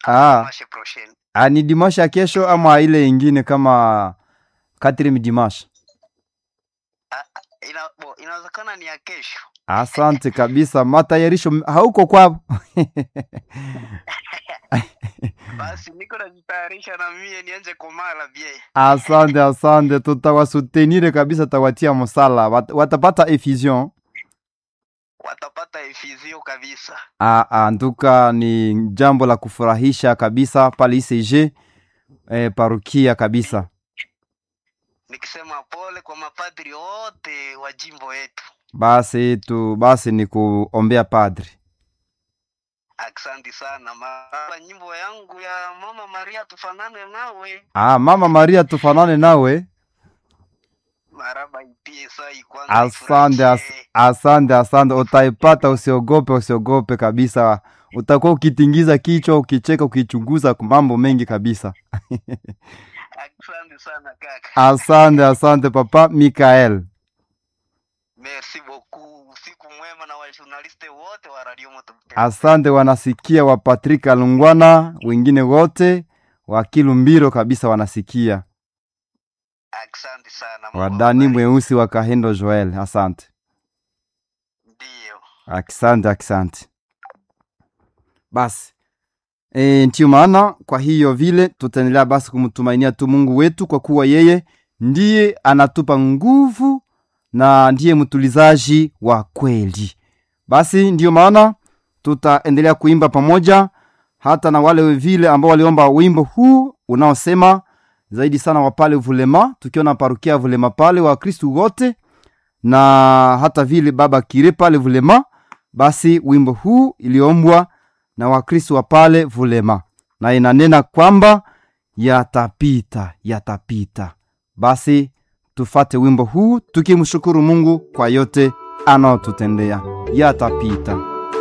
Ah. Mashe prochaine. Ah, ni dimashe ya kesho ama ile ingine kama quatrième dimanche? Ina, bo, inawezekana ni ya kesho. Asante kabisa, matayarisho m- hauko kwao? Basi niko najitayarisha na mie nianze komala bie. Asante, asante, tutawasutenire kabisa, tawatia msala, Wat, watapata effusion. Watapata efizio kabisa. Ah, ah, nduka ni jambo la kufurahisha kabisa pale ICG eh, parukia kabisa. Nikisema pole kwa mapadri wote wa jimbo yetu. Basi tu basi ni kuombea padri. Aksanti sana. Mara nyimbo yangu ya Mama Maria tufanane nawe. Ah, Mama Maria tufanane nawe. Maraba ipie sai kwanza. Asante, as, ifurahishe. asante, asante. Utaipata, usiogope, usiogope kabisa. Utakuwa ukitingiza kichwa, ukicheka, ukichunguza mambo mengi kabisa. Asante sana kaka. Asante, asante papa Mikael. Merci beaucoup. Usiku mwema na wajournaliste wote wa Radio Moto. Asante, wanasikia wa Patrick Alungwana, wengine wote wa Kilumbiro kabisa wanasikia, Asante sana. Mungu wadani awabariki. mweusi wa Kahendo Joel. Asante, Ndio. asante, asante. Basi e, ndiyo maana kwa hiyo vile tutaendelea basi kumtumainia tu Mungu wetu, kwa kuwa yeye ndiye anatupa nguvu na ndiye mtulizaji wa kweli. Basi ndiyo maana tutaendelea kuimba pamoja hata na wale vile ambao waliomba wimbo huu unaosema zaidi sana wa pale Vulema, tukiona parukia Vulema pale wa Kristu wote na hata vile baba Kire pale Vulema. Basi wimbo huu iliombwa na Wakristu wa pale Vulema na inanena kwamba yatapita, yatapita. Basi tufate wimbo huu tukimshukuru Mungu kwa yote anaotutendea. Yatapita.